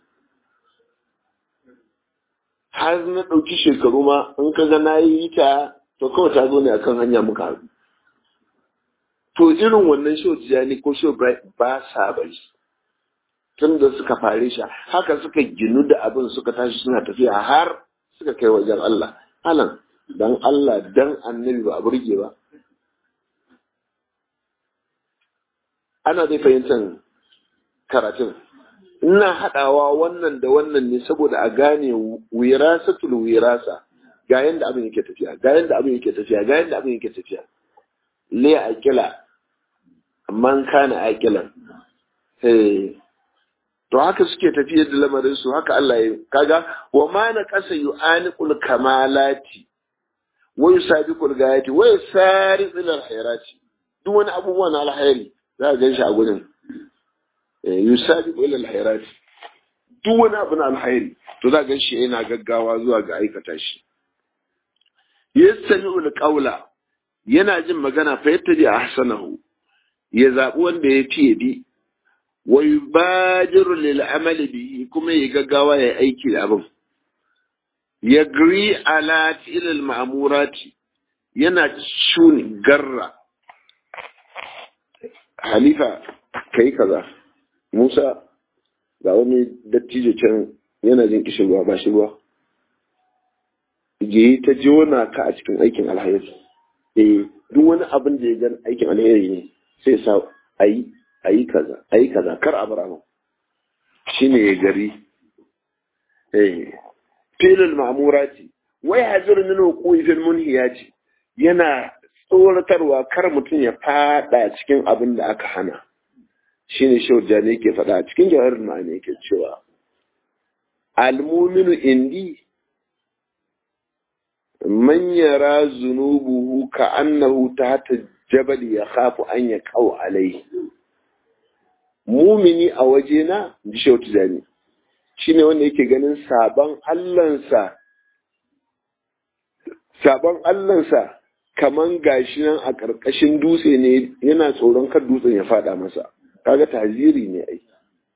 har na ɗauki shekaru ma in ka ga na yi ta to kawai ta zo ne akan hanya muka haɗu to irin wannan show tijani ko show ba sa bari tun da suka fare shi haka suka ginu da abin suka tashi suna tafiya har suka kai wajen Allah alan dan Allah dan annabi ba a burge ba ana dai fahimtar karatun ina haɗawa wannan da wannan ne saboda a gane wirasatul wirasa ga yanda abin yake tafiya ga yanda abin yake tafiya ga yanda abin yake tafiya le akila man kana akilan eh to haka suke tafiyar da lamarin su haka Allah ya kaga wa ma na qasa yu'aniqul kamalati wa yusabiqul gayati wa yusari ila alkhairati duk wani abubuwa na alkhairi za ka ganshi a gurin yusabiqu ila alkhairati duk wani abu na alkhairi to za ka ganshi yana gaggawa zuwa ga aikata shi yastami'u alqawla yana jin magana fa yattabi ahsanahu ya zabi wanda ya fiye bi wa yubadiru lil amali bihi kuma ya gaggawa ya aiki da abin yagri ala til al ma'murati yana shuni garra halifa kai kaza Musa ga wani dattijo can yana jin kishin ruwa ba shi ruwa yi ta jona ka a cikin aikin alheri eh duk wani abin da ya gan aikin alheri ne sai sa ayi ayi kaza ayi kaza kar a bara shine ya gari eh filul ma'murati wai hazir min wuqu'i fil munhiyati yana tsoratarwa kar mutum ya fada cikin abin da aka hana shine shaujani yake faɗa a cikin jawahar ma'ani yake cewa almuminu indi man yara zunubuhu ka annahu tahta jabal ya khafu an ya kawo alai mumini a waje na ji shautu jani shine wanda yake ganin sabon allansa sabon allansa kaman gashi nan a ƙarƙashin dutse ne yana tsoron kar dutsen ya fada masa kaga taziri ne ai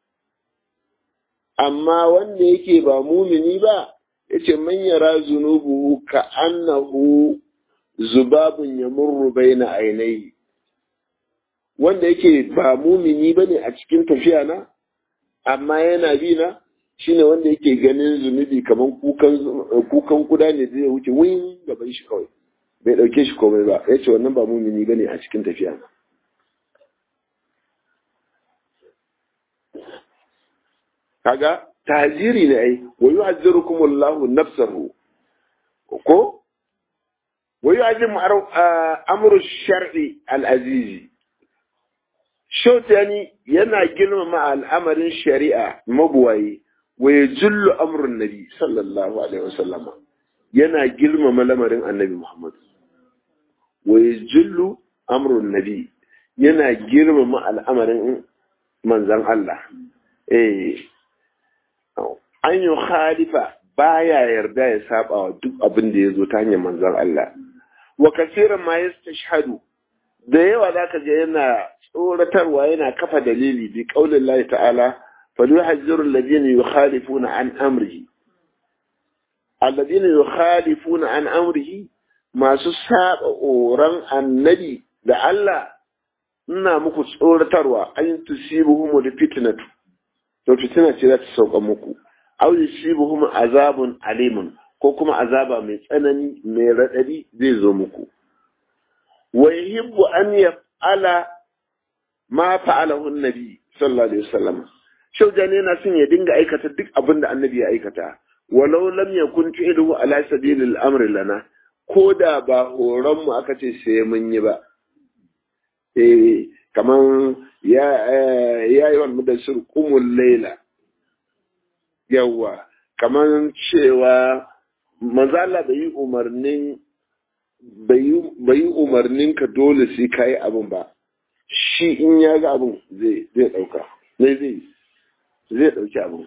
amma wanda yake ba mumini ba yace man yara zunubuhu ka annahu zubabun yamurru baina ainihi wanda yake ba mumini bane a cikin tafiya na amma yana bi na shine wanda yake ganin zunubi kaman kukan kukan kuda ne zai wuce win gaban shi kawai bai dauke shi komai ba yace wannan ba mumini bane a cikin tafiya na kaga tajiri ne ai wa yu'azzirukum Allahu nafsahu ko wa yu'azzim amru shar'i al-azizi shautani yana girmama al'amarin shari'a mabuwayi wa ya jullu amrun nabi sallallahu alaihi wasallam yana girmama lamarin annabi Muhammad wa ya jullu amrun nabi yana girmama al'amarin manzan Allah eh an yi khalifa baya yarda ya saba wa duk abin da ya zo ta hanyar manzan Allah wa kasiran ma yastashhadu da yawa zaka je yana tsoratarwa yana kafa dalili bi qaulin Allah ta'ala falyuhazziru alladhina yukhalifuna an amrihi alladhina yukhalifuna an amrihi masu saba oran annabi da Allah ina muku tsoratarwa an tusibuhum da fitnatu to fitina ce za ta sauka muku aw yusibuhum azabun alimun ko kuma azaba mai tsanani mai radadi zai zo muku wa yuhibbu an yaf'ala ma fa'alahu an-nabi sallallahu alaihi wasallam shaujani yana son ya dinga aikata duk abin da annabi ya aikata walau lam yakun fi'luhu ala sabilil amri lana ko da ba horon mu aka ce sai mun yi ba eh kaman ya ya yi wannan mudassir qumul layla yawa kaman cewa manzo Allah bai yi umarnin bai yi umarnin ka dole sai kai abin ba shi in ya ga abin zai zai dauka zai zai zai dauki abin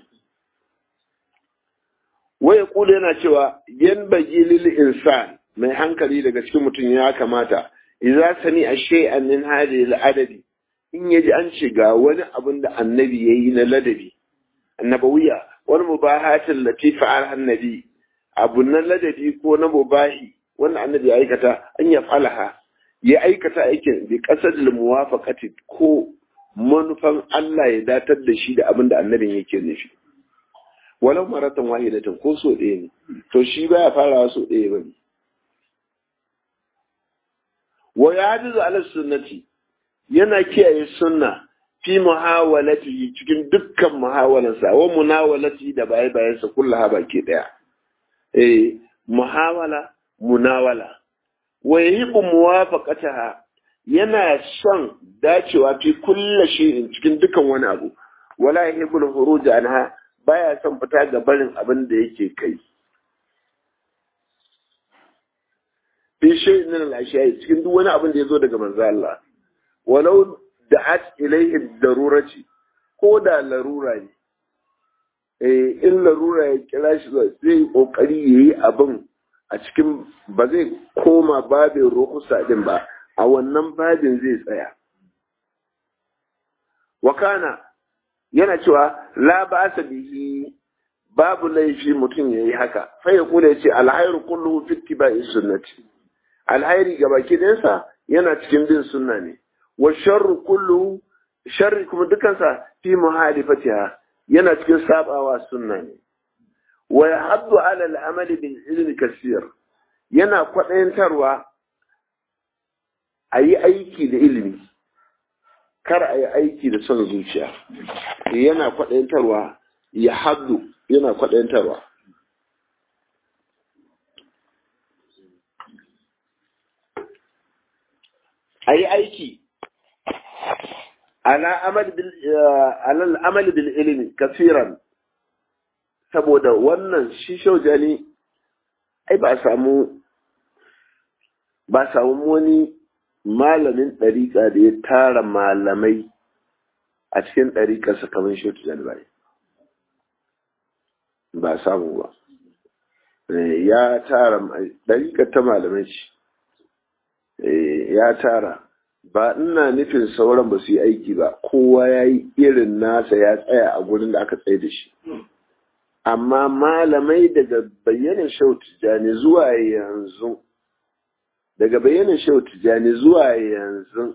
waya kula yana cewa yan bagi lil insan mai hankali daga cikin mutum ya kamata idza sani a shay'an min hadhihi al adadi in yaji an ce ga wani abin da annabi yayi na ladabi annabawiya wani mubahatin lati fa'al annabi abu na ladabi ko na mubahi wanda annabi ya aikata an ya falaha ya aikata aikin bi qasadil muwafaqati ko manufan Allah ya datar da shi da abin da annabin yake nufi walau maratan wahidatan ko so ɗaya ne to shi baya farawa so ɗaya ba ne wa yahdizu ala sunnati yana kiyaye sunna fi muhawalati cikin dukkan muhawalansa wa munawalati da baye bayansa kullaha baki daya eh muhawala munawala wa yahibu muwafaqataha yana son dacewa fi kulli shay'in cikin dukkan wani abu wala yahibu al-khuruj anha baya son fita ga barin abin da yake kai fi shay'in min al-ashiya cikin duk wani abin da yazo daga manzo Allah walau da'at ilayhi darurati ko da larura ne eh in larura ya kira shi zai kokari yayi abin a cikin ba zai koma babin rukusa din ba a wannan babin zai tsaya wakana yana cewa la ba'sa bihi babu laifi mutum yayi haka fa ya kula yace alhairu kulluhu fi ittiba'i sunnati alhairi gabaki ɗayansa yana cikin bin sunna ne wa sharru kulluhu sharri kuma dukansa fi muhalifatiha yana cikin sabawa sunna ne wa yahaddu ala al-amali bil ilmi kaseer yana kwaɗayantarwa a yi aiki da ilimi kar a yi aiki da son zuciya yana kwaɗayantarwa ya haddu yana kwaɗayantarwa a yi aiki ala amal bil ilimi kafiran saboda wannan shi shaujani ai ba samu ba samu wani malamin ɗariƙa da ya tara malamai a cikin ɗariƙarsa kamar shi bai ba samu ba ya tara ɗariƙar ta malamai ce ya tara ba ina nufin sauran ba su yi aiki ba kowa ya yi irin nasa ya tsaya a gurin da aka tsaye da shi amma malamai daga bayyana shau tijjani zuwa yanzu daga bayyana shau tijjani zuwa yanzu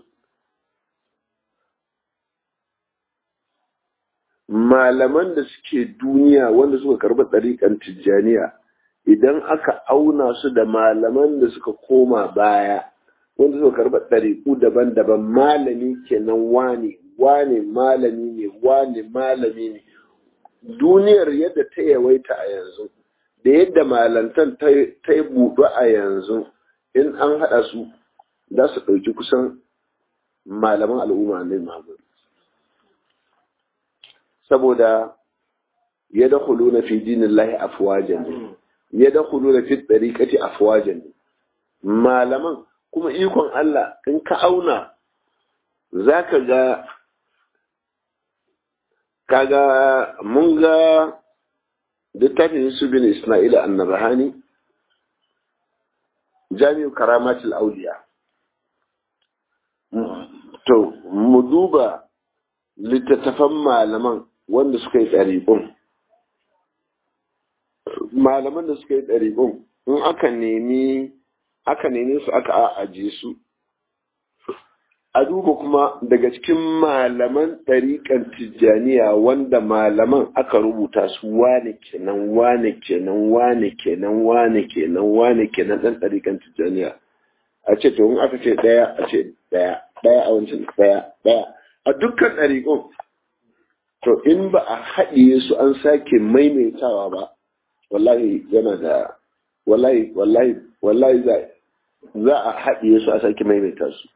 malaman da suke duniya wanda suka karɓi ɗariƙan tijjaniya idan aka auna su da malaman da suka koma baya wanda suka karɓi ɗariƙu daban-daban malami kenan wane wane malami ne wane malami ne duniyar yadda ta yawaita a yanzu da yadda malantan ta yi buɗu a yanzu in an haɗa su za su ɗauki kusan malaman al'umma ne Muhammad saboda ya da na fi dinin lahi afwajan ya da na fi ɗariƙati afwajan malaman kuma ikon Allah in ka auna za ka ga kaga mun ga littafin Yusuf bin Ismaila annabahani jami'u karamatul auliya to mu duba littattafan malaman wanda suka yi ɗariƙun malaman da suka yi ɗariƙun in aka nemi aka nemi su aka ajiye su a duba kuma daga cikin malaman ɗariƙan tijjaniya wanda malaman aka rubuta su wane kenan wane kenan wane kenan wane kenan wane kenan ɗan ɗariƙan tijjaniya a ce to in aka ce ɗaya a ce ɗaya ɗaya a wancan ɗaya ɗaya a dukkan ɗariƙun to in ba a haɗiye su an sake maimaitawa ba wallahi yana da wallahi wallahi wallahi za a haɗiye su a sake maimaita su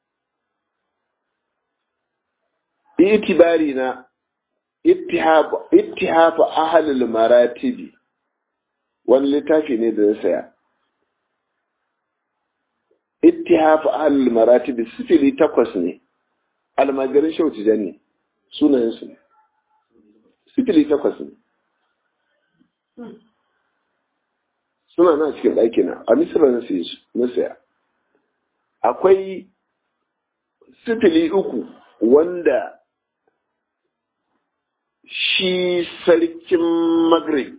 itibari na ittihafu ahalul maratibi wani littafi ne da na saya ittihafu ahalul maratibi sifili takwas ne almajirin shauci ne sunayensu ne sifili takwas ne suna na cikin ɗaki na a misira na saya akwai sifili uku wanda shi sarkin Maghrib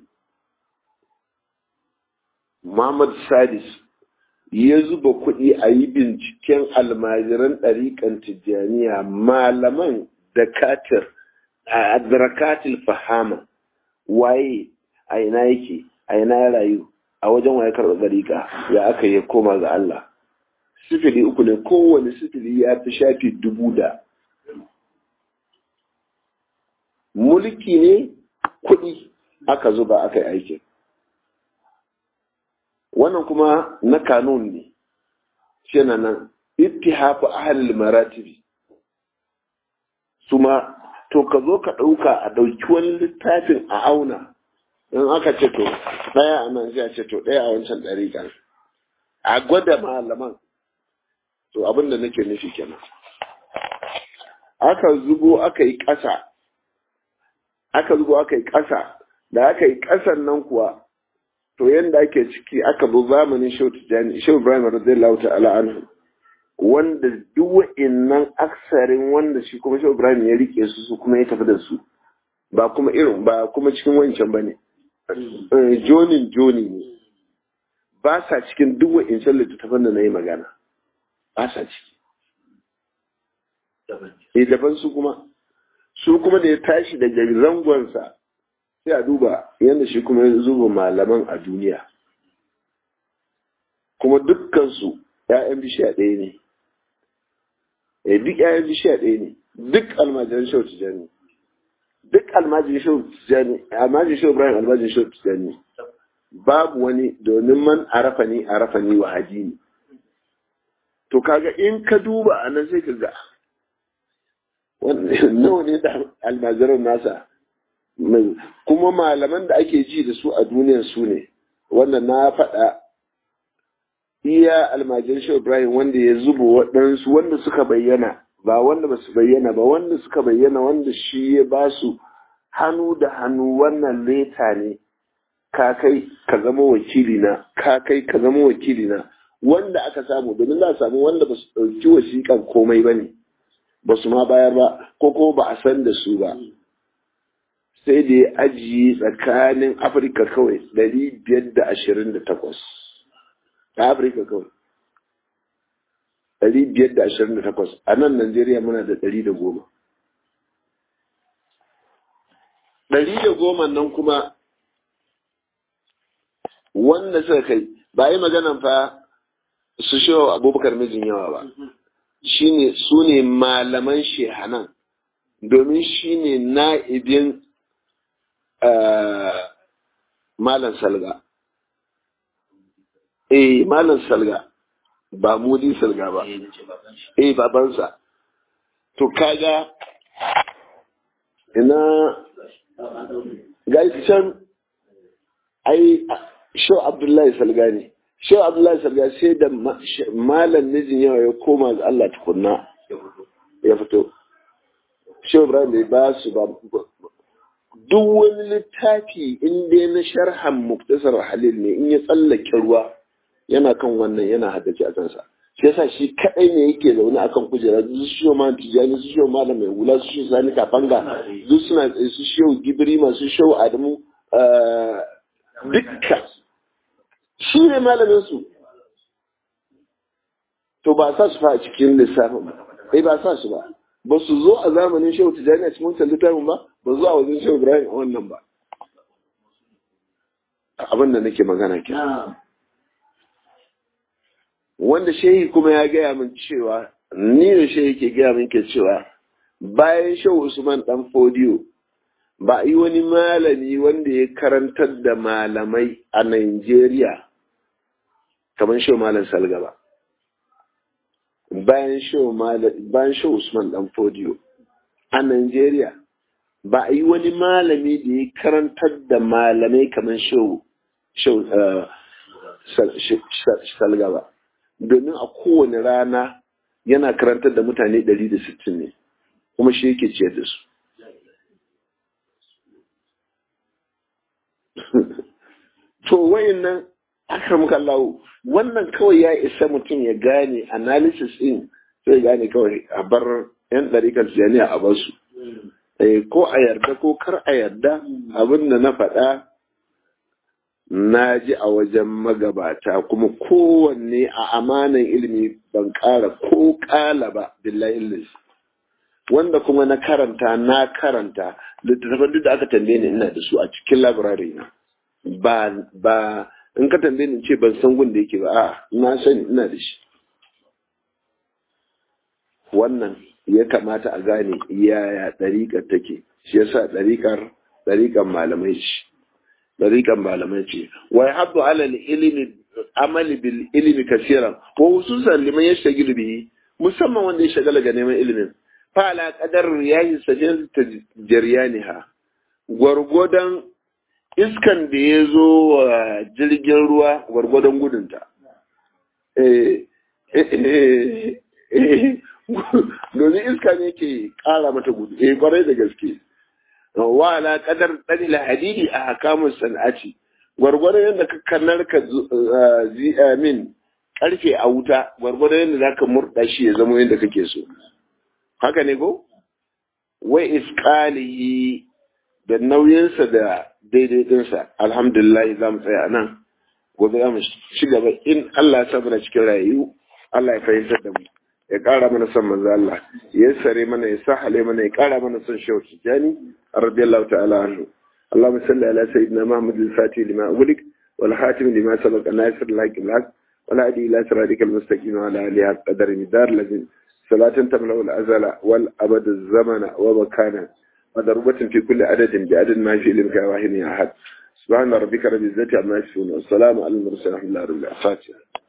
Muhammad Sadis ya zuba kuɗi a yi binciken almajiran ɗariƙan Tijjaniya malaman da katir a adrakatil fahama waye a ina yake a ina ya rayu a wajen waye karɓar ɗariƙa ya aka yi koma ga Allah sifili uku ne kowane sifili ya fi shafi dubu da mulki ne kuɗi aka zuba aka yi aikin wannan kuma na kanun ne shi na nan ittihafu ahalil maratibi su ma to ka zo ka ɗauka a ɗauki wani littafin a auna in aka ce to ɗaya a nan sai a ce to ɗaya a wancan ɗari a gwada malaman to abin da nake nufi kenan aka zubo aka yi ƙasa aka zubo aka yi ƙasa da aka yi ƙasan nan kuwa to yanda ake ciki aka bi zamanin shehu tijjani shehu ibrahim radiyallahu ta'ala anhu wanda duk wa'innan aksarin wanda shi kuma shehu ibrahim ya rike su su kuma ya tafi da su ba kuma irin ba kuma cikin wancan ba ne jonin joni ne ba sa cikin duk wa'incan littattafan da na yi magana ba sa ciki eh daban su kuma su kuma da ya tashi daga zangonsa sai a duba yadda shi kuma ya zuba malaman a duniya kuma dukkansu ‘ya'yan bishiya ɗaya ne eh duk ‘ya'yan bishiya ɗaya ne duk almajiran shau tijani duk almajiran shau tijani almajiran shau ibrahim almajiran shau tijani babu wani domin man arafa ni arafa ni wa hadini to kaga in ka duba a nan sai ka ga nawa ne da almajiran nasa kuma malaman da ake ji da su a duniyar su ne wannan na faɗa iya almajiran shi ibrahim wanda ya zuba waɗansu wanda suka bayyana ba wanda ba su bayyana ba wanda suka bayyana wanda shi ya ba su hannu da hannu wannan leta ne ka kai ka zama wakili na ka kai ka zama wakili na wanda aka samu domin za a samu wanda ba su ɗauki wasiƙan komai ba ne ba su ma bayar ba ko ko ba a san da su ba sai da ya ajiye tsakanin afirka kawai ɗari biyar da ashirin da takwas a afirka kawai ɗari biyar da ashirin da takwas a nan najeriya muna da ɗari da goma ɗari da goma nan kuma wanda suka kai ba yi maganan fa su shi abubakar mijin yawa ba shine su ne malaman shehanan domin shi ne na'ibin malam salga eh malam salga ba mudi salga ba eh babansa to kaga ina gashi can ai sho abdullahi salgani sho abdullahi salgani sai da malam mijin yawa ya koma ga Allah tukunna ya fito sho ibrahim bai ba su ba duk wani littafi in dai na sharhan muktasar halil ne in ya tsallake ruwa yana kan wannan yana haddace a kansa shi yasa shi kadai ne yake zaune akan kujera su shiyo ma tijani su shiyo malam mai hula su shiyo sani kafanga duk suna tsaye su shiyo gibiri masu shiyo adamu dukka shi ne malamin su to ba sa su fa a cikin lissafin ba eh ba sa su ba ba su zo a zamanin shehu tijani a cikin wancan littafin ba ba zuwa wajen shehu ibrahim a wannan ba abin da nake magana ke wanda shehi kuma ya gaya min cewa ni da shehi ke gaya min ke cewa bayan shehu usman dan fodiyo ba a yi wani malami wanda ya karantar da malamai a Najeriya kamar shehu malam salga ba bayan shehu usman dan fodiyo a Najeriya ba a yi wani malami da ya karantar da malamai kamar shehu salga ba domin a kowane rana yana karantar da mutane 160 ne kuma shi yake ciyar da su to wayannan akramka Allah wannan kawai ya isa mutum ya gane analysis din sai gane kawai a bar yan ɗarikar jami'a a basu ko a yarda ko kar a yarda abin da na faɗa na ji a wajen magabata kuma kowanne a amanan ilimi ban ƙara ko ƙala ba billahi illis wanda kuma na karanta na karanta littattafan duk da aka tambaye ni ina da su a cikin labirari na ba ba in ka tambaye ni ce ban san gun da yake ba a na sani ina da shi wannan ya kamata a gane yaya ɗariƙar take shi yasa ɗariƙar ɗariƙar malamai ce ɗariƙar malamai ce wa yahabbu ala ilimi amali bil ilimi kasiran wa hususan liman yashtagilu bihi musamman wanda ya shagala ga neman ilimin fa ala qadar riyahi sajil tajariyaniha gwargwadon iskan da ya zo wa jirgin ruwa gwargwadon gudunta domin iska ne ke kara mata gudu eh kwarai da gaske wa ala kadar dalil hadidi a hakamun san'ati gwargwadon yadda ka kanar ka min karfe a wuta gwargwadon yadda za ka murɗa shi ya zama yadda kake so haka ne ko wai iskalihi da nauyinsa da daidai ɗinsa alhamdulillah za mu tsaya nan gobe za mu ci gaba in Allah ya sa mana cikin rayu Allah ya fahimtar da mu ya ƙara mana son manzo Allah ya sare mana ya sahale mana ya ƙara mana son shehu tijani radiyallahu ta'ala anhu اللهم صل على سيدنا محمد الفاتح لما أغلق والخاتم لما سبق ناصر الحق بالحق ولا أدي إلى صراطك المستقيم وعلى آله قدر مدار الذين صلاة تملأ الأزل والأبد الزمن ومكانا وضربة في كل عدد بعدد ما في علمك واحد أحد سبحان ربك رب العزة عما يصفون والسلام على المرسلين الحمد لله رب العالمين